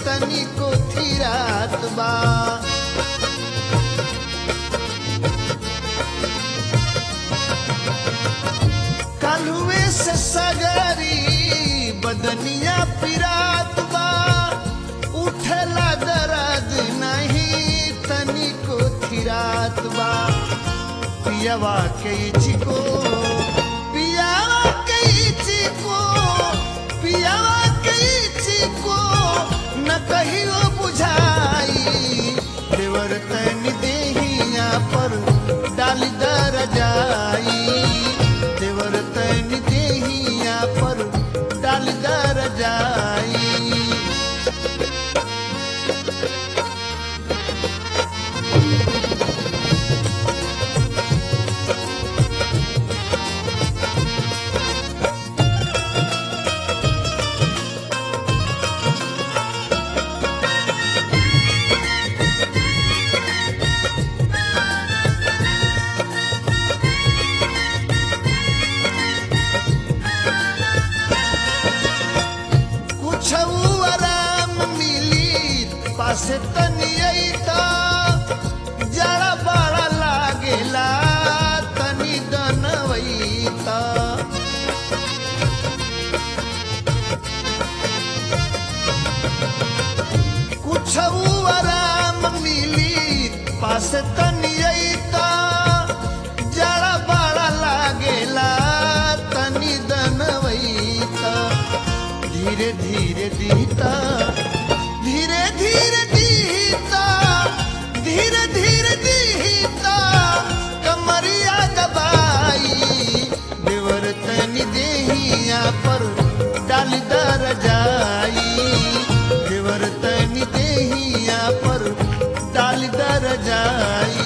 तनिको थिरात बा कालुए से सगरी बदनिया पिरात बा उठला दर्द नहीं तनिको थिरात बा पियावा के चिको पियावा के चिको पियावा के चिको न कहियो बुझाई देवर तन देहिया पर डाल दर जाई देवर तन देहिया पर डाल दर जाई कुछ आराम मिली पासे तनियता जड़ा बड़ा लागेला तनी दनवैता कुछ आराम मिली पासे तनियता जड़ा बड़ा लागेला तनी दनवैता धीरे धीरे दीता धीरे धीरे दीता धीरे धीरे दीता कमरिया दबाई देवर तनी देहिया पर डाल दर जाई देवर तनी देहिया पर डाल दर जाई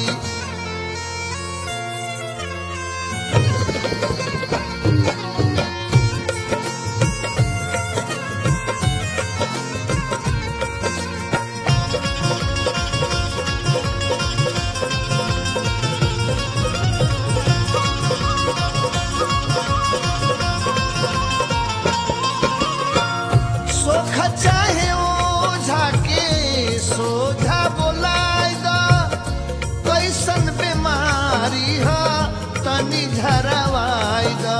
सोख चाहे ओझा के सोझा बोलाय दा कैसन बीमारी ह तनी झरवाय दा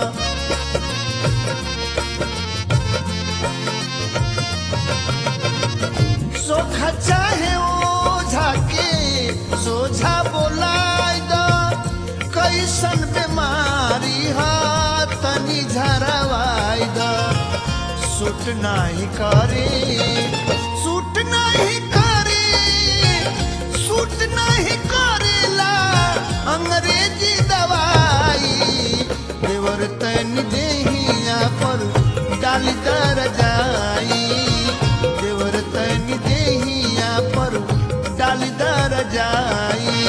सोख चाहे ओझा के सोझा बोलाय दा कैसन बीमारी ह तनी झरवाय दा सूट नाही करे सूट नाही करे सूट नाही करेला अंग्रेजी दवाई देवर तन देहिया पर डाल दर जाई देवर तन देहिया पर डाल दर जाई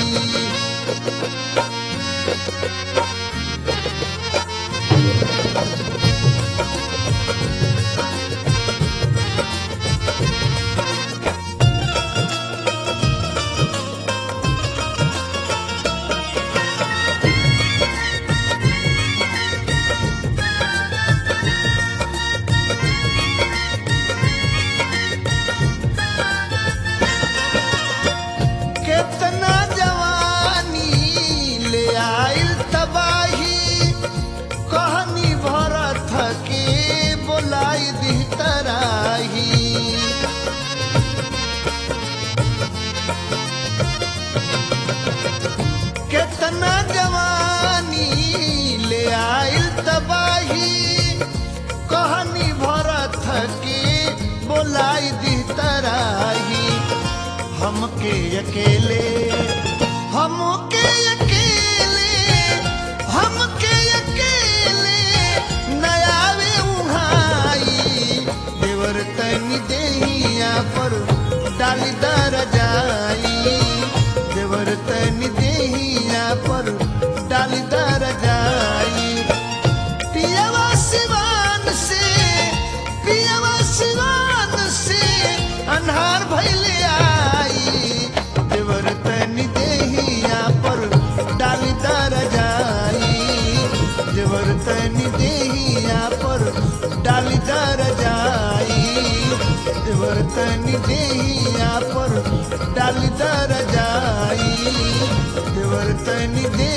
केतना जवानी ले आइल तबाही कहनी भरत के बोलाई दी तराही केतना जवानी ले आइल तबाही कहनी भरत के बोलाई दी तराही हमके अकेले हमके अकेले हमके अकेले नयावे उहाई देवर तनी देहिया पर डाली दर जाई देवर तनी देहिया पर डाली दर जाई पियवा सिवान से पियवा सिवान से अन्हार भैले आई देवर तनी देहिया पर डाली दर जाई देवर तनी देहिया पर डाली दर जाई देवर देवर तनी देहिया पर डाली दर जाई देवर तनी दे